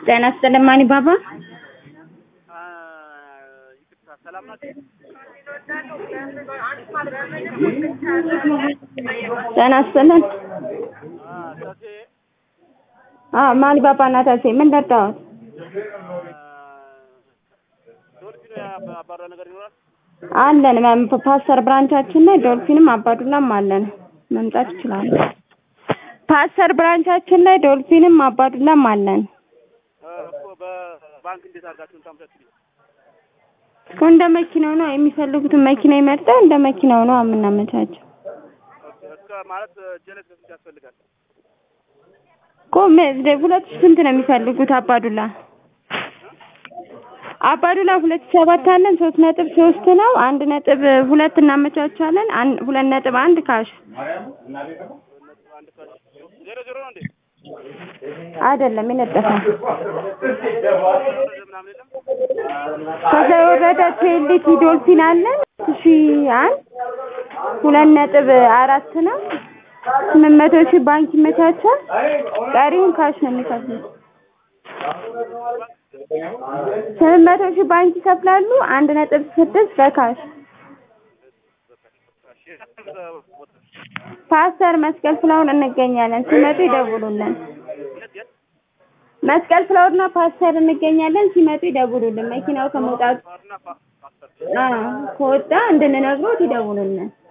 ጤና ይስጥልኝ ማኒ ባባ። ይቅርታ ሰላም ናችሁ? ጤና ይስጥልኝ። ተሴ አዎ ማኒ ባባ እና ተሴ ምን ጠጣሁት? ዶልፊኖ ያባራ ነገር ይኖራል። አለን ማም- ፓስተር ብራንቻችን ላይ ዶልፊንም አባዱላም አለን። መምጣት ይችላሉ። ፓስተር ብራንቻችን ላይ ዶልፊንም አባዱላም አለን። እኮ በባንክ እንዴት አድርጋችሁ ታምታችሁ? እኮ እንደ መኪናው ነው የሚፈልጉትን መኪና ይመርጠው እንደ መኪናው ነው የምናመቻቸው። እስከ ማለት ጀነት በስንት ያስፈልጋል? እኮ ም- ሁለት ሺህ ስንት ነው የሚፈልጉት አባዱላ? አባዱላ ሁለት ሺህ ሰባት አለን ሶስት ነጥብ ሶስት ነው አንድ ነጥብ ሁለት እናመቻቻለን አን- ሁለት ነጥብ አንድ ካሽ አንድ ካሽ ዜሮ ዜሮ ነው እንዴ? አይደለም ይለጠፋል። ምናምን የለም። ከዛ የወረደ ቴሌቲ ዶልፊን አለን ሺ አንድ ሁለት ነጥብ አራት ነው ስምንት መቶ ሺህ ባንክ ይመቻቻል። ቀሪውን ካሽ ነው የሚከፍሉት። ስምንት መቶ ሺህ ባንክ ይከፍላሉ። አንድ ነጥብ ስድስት በካሽ ፓስተር መስቀል ፍላውን እንገኛለን። ሲመጡ ይደውሉልን። መስቀል ፍላወርና ፓስተር እንገኛለን። ሲመጡ ይደውሉልን። መኪናው ከመውጣቱ ፓርና ፓስተር አዎ ከወጣ እንድንነግሮት ይደውሉልን።